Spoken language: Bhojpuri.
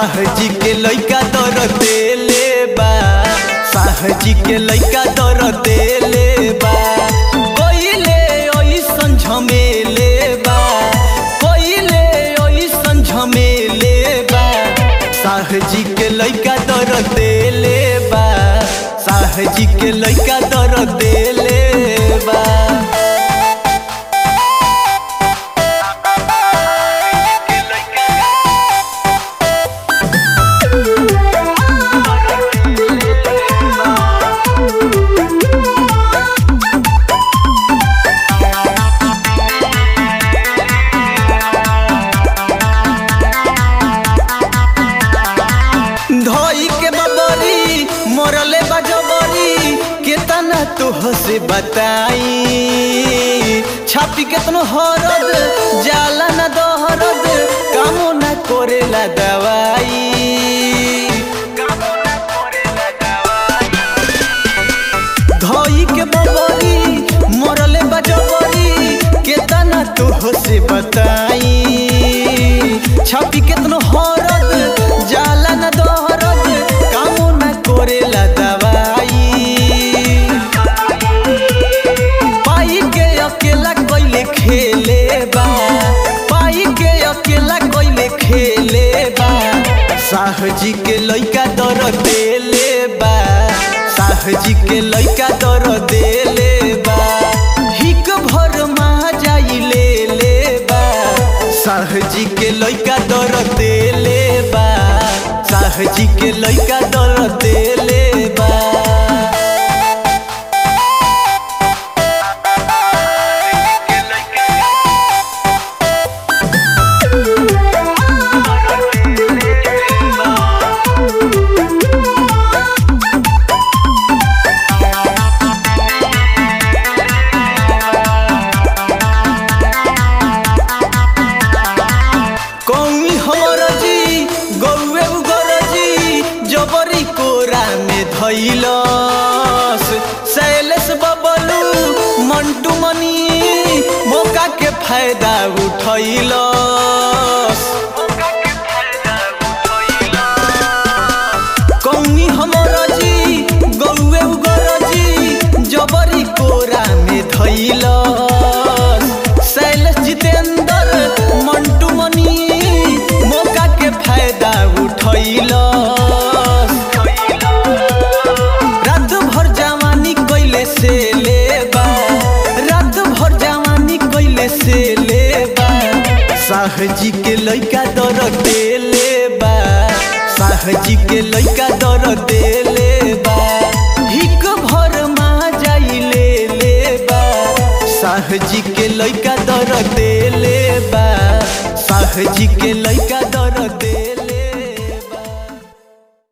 साहजी के लइका दर देले बा साहजी के लइका दर देले बा कइले ओइसन झमेले बा कइले ओइसन झमेले बा साहजी के लइका दर देले बा साहजी के लइका दर देले बा धोई के बबरी मोरले बजबरी केतना तोह से बताई छापी केतनो हरद जाला न दोहरद कामो न करेला दवाई धोई के बबरी मोरले बजबरी केतना तोह से बताई छापी केतनो हरद जाला न दोहरद कामो न करेला दवाई पाई के अकेला कोइले खेले बा पाई के अकेला कोइले खेले बा साहजी के लइका दर देले बा साहजी के लइका दर देले बा हिक भर मा जाई ले ले बा साहजी के लइका दर देले बा साहजी के लइका दर देले बा कौमी हमर जी गौए उगर जी जबरी कोरा में धैलस शैलेश बबलू मंटू मनी मौका के फायदा उठैलस कौमी हमर जी गौए उगर जी जबरी कोरा में धैलस शैलेश जितेंद्र मंटू मनी मौका के फायदा उठैलस रात भर जवानी कैले से लेबा रात भर जवानी कैले से लेबा साहजी के लइका दर देले बा साहजी के लइका दर देले बा हिक भर मा जाई ले ले बा साहजी के लइका दर देले बा साहजी के लइका दर